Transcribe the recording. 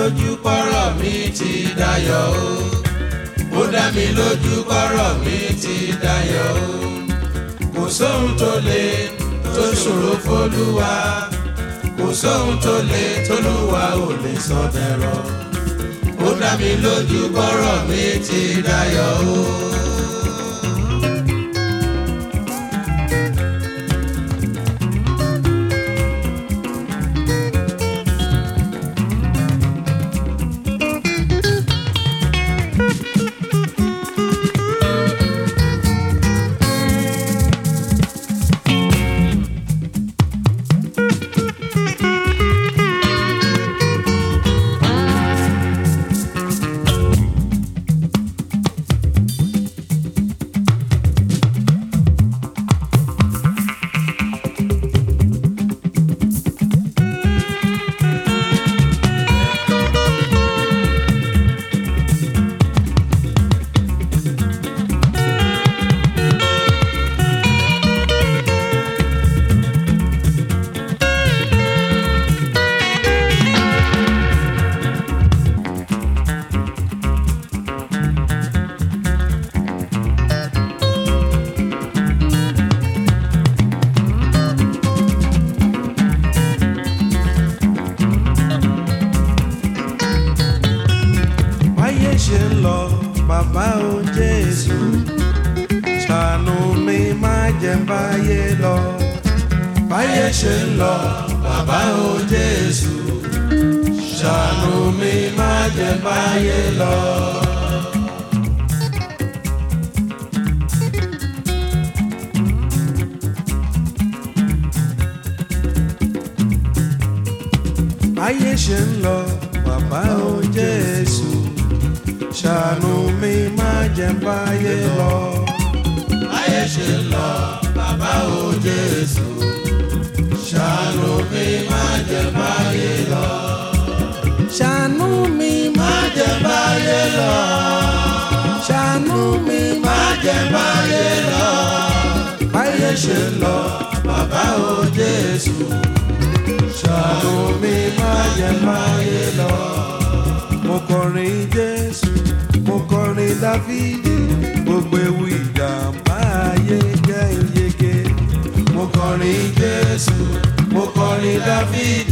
lójú kọ́rọ̀ mi ti dayọ̀ o. ó dá mi lójú kọ́rọ̀ mi ti dayọ̀ o. kò sóhun tó le tó ṣòro fólúwa. kò sóhun tó le tólúwa ò lè sọ dẹ̀rọ̀. ó dá mi lójú kọ́rọ̀ mi ti dayọ̀ o. báyé ṣe ń lọ bàbá o jésù ṣàánú mi má jẹ́ n báyé lọ báyé ṣe ń lọ bàbá o jésù ṣàánú mi má jẹ́ n báyé lọ. báyé ṣe ń lọ bàbá o jésù ṣàánú mi má jẹ́ n báyé lọ. báyé ṣe ń lọ bàbá o jésù ṣàánú mi má jẹ́ báyé lọ. ṣàánú mi má jẹ́ báyé lọ. ṣàánú mi má jẹ́ báyé lọ. báyé ṣe ń lọ bàbá o jésù ṣàánú mi má jẹ́ báyé lọ. mo kọrin jésù mo kọrin dáfídì gbogbo ewu ìjàmbá ayé jẹ́ ìyege. mo kọrin jésù mo kọrin dáfídì